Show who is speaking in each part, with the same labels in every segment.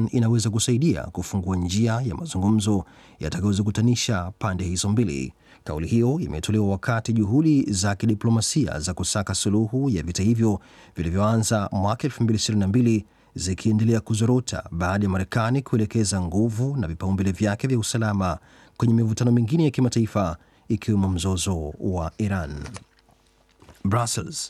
Speaker 1: Iran inaweza kusaidia kufungua njia ya mazungumzo yatakayozikutanisha pande hizo mbili. Kauli hiyo imetolewa wakati juhudi za kidiplomasia za kusaka suluhu ya vita hivyo vilivyoanza mwaka 2022 zikiendelea kuzorota baada ya Marekani kuelekeza nguvu na vipaumbele vyake vya usalama kwenye mivutano mingine ya kimataifa ikiwemo mzozo wa Iran. Brussels.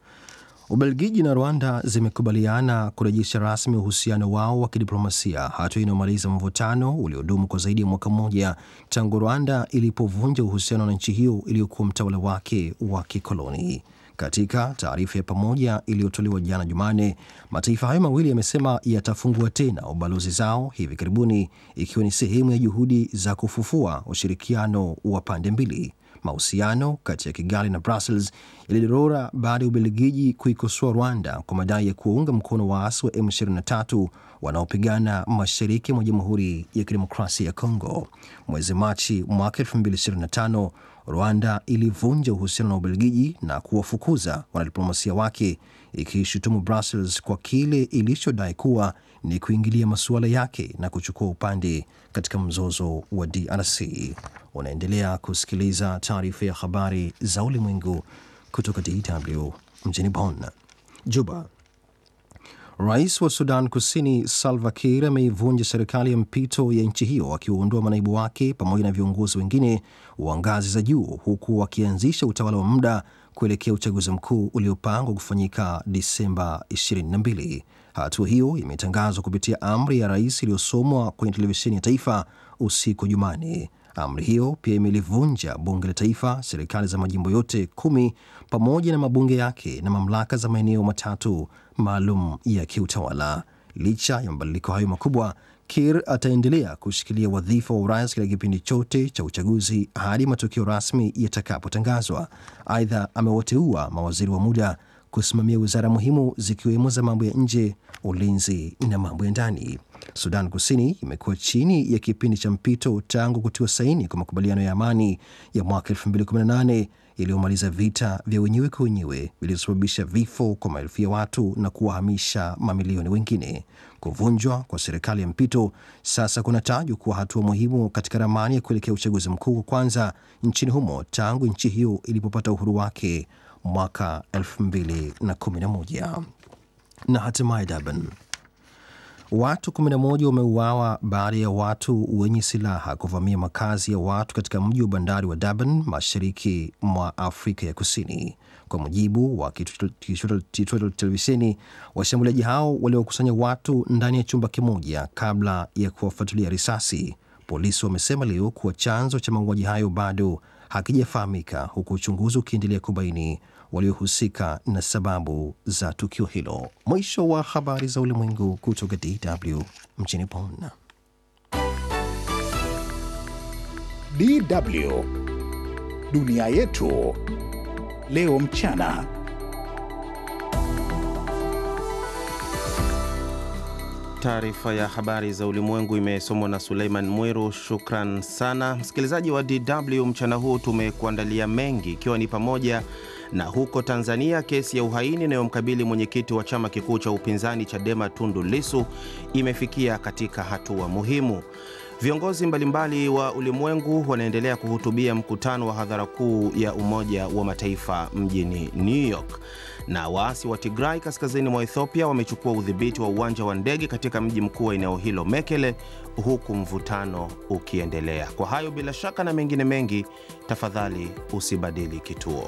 Speaker 1: Ubelgiji na Rwanda zimekubaliana kurejesha rasmi uhusiano wao wa kidiplomasia, hatua inayomaliza mvutano uliodumu kwa zaidi ya mwaka mmoja tangu Rwanda ilipovunja uhusiano na nchi hiyo iliyokuwa mtawala wake wa kikoloni. Katika taarifa ya pamoja iliyotolewa jana Jumanne, mataifa hayo mawili yamesema yatafungua tena ubalozi zao hivi karibuni, ikiwa ni sehemu ya juhudi za kufufua ushirikiano wa pande mbili. Mahusiano kati ya Kigali na Brussels yalidorora baada ya Ubelgiji kuikosoa Rwanda kwa madai ya kuunga mkono waasi wa M23 wanaopigana mashariki mwa Jamhuri ya Kidemokrasia ya Kongo. Mwezi Machi mwaka 2025 Rwanda ilivunja uhusiano na Ubelgiji na kuwafukuza wanadiplomasia wake, ikishutumu Brussels kwa kile ilichodai kuwa ni kuingilia masuala yake na kuchukua upande katika mzozo wa DRC. Unaendelea kusikiliza taarifa ya habari za ulimwengu kutoka DW mjini Bonn. Juba. Rais wa Sudan Kusini Salva Kiir ameivunja serikali ya mpito ya nchi hiyo akiwaondoa manaibu wake pamoja na viongozi wengine wa ngazi za juu huku wakianzisha utawala wa muda kuelekea uchaguzi mkuu uliopangwa kufanyika Disemba 22. Hatua hiyo imetangazwa kupitia amri ya rais iliyosomwa kwenye televisheni ya taifa usiku Jumanne. Amri hiyo pia imelivunja bunge la taifa, serikali za majimbo yote kumi pamoja na mabunge yake na mamlaka za maeneo matatu maalum ya kiutawala. Licha ya mabadiliko hayo makubwa, Kir ataendelea kushikilia wadhifa wa urais katika kipindi chote cha uchaguzi hadi matokeo rasmi yatakapotangazwa. Aidha, amewateua mawaziri wa muda kusimamia wizara muhimu zikiwemo za mambo ya nje, ulinzi na mambo ya ndani. Sudan Kusini imekuwa chini ya kipindi cha mpito tangu kutiwa saini kwa makubaliano ya amani ya mwaka 2018 yaliyomaliza vita vya wenyewe kwa wenyewe vilivyosababisha vifo kwa maelfu ya watu na kuwahamisha mamilioni wengine. Kuvunjwa kwa serikali ya mpito sasa kunatajwa kuwa hatua muhimu katika ramani ya kuelekea uchaguzi mkuu wa kwanza nchini humo tangu nchi hiyo ilipopata uhuru wake mwaka 2011. Na hatimaye Durban. Watu 11 wameuawa baada ya watu wenye silaha kuvamia makazi ya watu katika mji wa bandari wa Durban, mashariki mwa Afrika ya Kusini. Kwa mujibu wa kituo cha televisheni, washambuliaji hao waliokusanya watu ndani ya chumba kimoja kabla ya kuwafuatilia risasi. Polisi wamesema leo kuwa chanzo cha mauaji hayo bado hakijafahamika, huku uchunguzi ukiendelea kubaini waliohusika na sababu za tukio hilo. Mwisho wa habari za ulimwengu kutoka DW mjini Bonn.
Speaker 2: DW dunia yetu leo mchana.
Speaker 3: Taarifa ya habari za ulimwengu imesomwa na Suleiman Mwiru. Shukran sana msikilizaji wa DW. Mchana huu tumekuandalia mengi, ikiwa ni pamoja na huko Tanzania, kesi ya uhaini inayomkabili mwenyekiti wa chama kikuu cha upinzani Chadema Tundu Lisu imefikia katika hatua muhimu. Viongozi mbalimbali wa ulimwengu wanaendelea kuhutubia mkutano wa hadhara kuu ya Umoja wa Mataifa mjini New York. Na waasi wa Tigray kaskazini mwa Ethiopia wamechukua udhibiti wa uwanja wa ndege katika mji mkuu wa eneo hilo Mekele, huku mvutano ukiendelea. Kwa hayo bila shaka na mengine mengi, tafadhali usibadili kituo.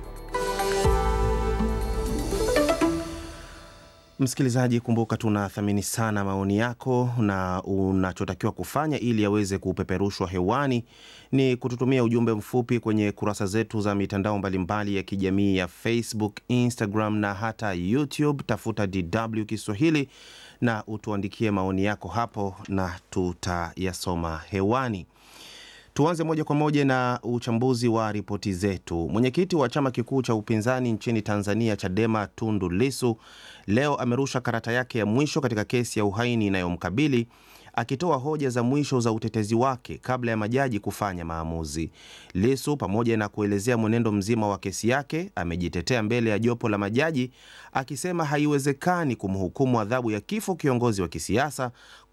Speaker 3: Msikilizaji, kumbuka tunathamini sana maoni yako, na unachotakiwa kufanya ili yaweze kupeperushwa hewani ni kututumia ujumbe mfupi kwenye kurasa zetu za mitandao mbalimbali ya kijamii ya Facebook, Instagram na hata YouTube. Tafuta DW Kiswahili na utuandikie maoni yako hapo na tutayasoma hewani. Tuanze moja kwa moja na uchambuzi wa ripoti zetu. Mwenyekiti wa chama kikuu cha upinzani nchini Tanzania, Chadema, Tundu Lisu leo amerusha karata yake ya mwisho katika kesi ya uhaini inayomkabili akitoa hoja za mwisho za utetezi wake kabla ya majaji kufanya maamuzi. Lisu, pamoja na kuelezea mwenendo mzima wa kesi yake, amejitetea mbele ya jopo la majaji akisema haiwezekani kumhukumu adhabu ya kifo kiongozi wa kisiasa